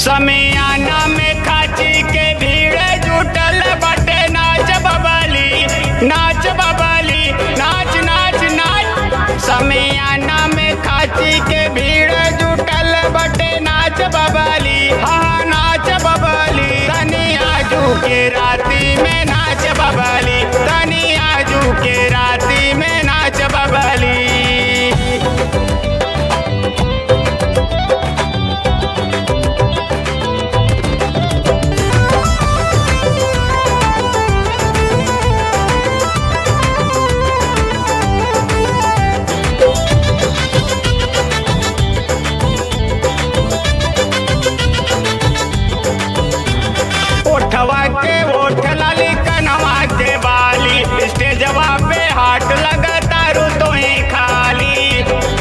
समियाना में खाची के भीड़ जुटल बटे नाच बबाली नाच बबाली नाच नाच नाच समियाना में खाची के भीड़ जुटल बटे नाच बबाली हाँ नाच बबाली तनी आजू के राती में नाच बबाली तनी आजू के राती में नाच बबाली ओठवा के ओठ लाली कनवा के बाली स्टेजवा पे हाट लगता रू तो ही खाली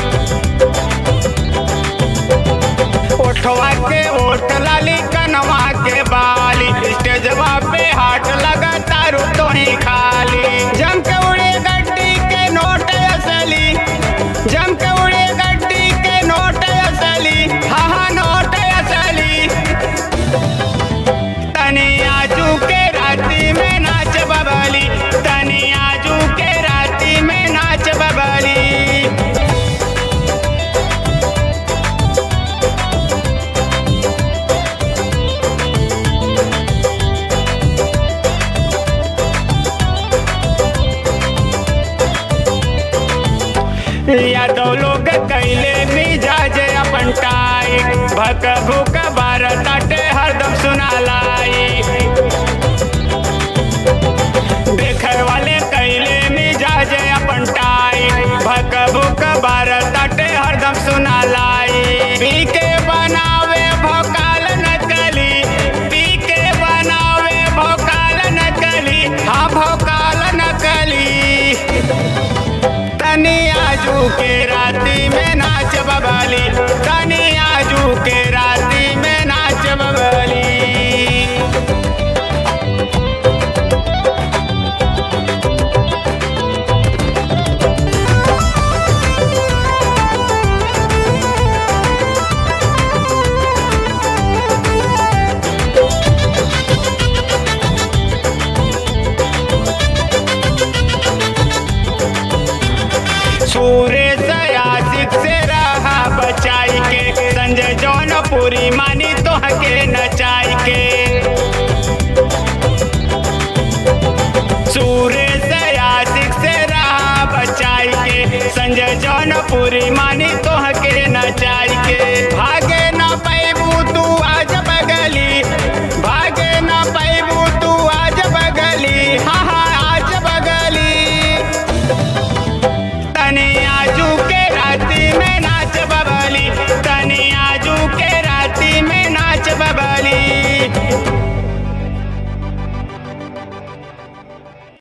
ओठवा के ओठ लाली कनवा के बाली स्टेजवा पे हाट लगता रू तो ही खाली जम के उड़े गड्डी के नोट असली जम के उड़े गड्डी के नोट असली हाँ हाँ नोट असली तनी आजू के राती में नाच बबाली तनी आजू के राती में नाच बबाली यादव लोग कैले मिजाज अपन टाई भक भूक भारत अटे हरदम सुनालाई देखे वाले कैले मिजाज अपन टाई भक भूक भारत अटे हरदम सुनालाई पी के बनावे भोकाल नकली पी के बनावे भोकाल नकली हाँ भोकाल नकली तनी आजू के राती में नाच बबाली तनी आजू के राती में नाच बबाली सूर्य आशिक से रहा बचाई के संजय जौनपुरी मानी तो हके नचाई के सूर्य आशिक से रहा बचाई के संजय जौनपुरी मानी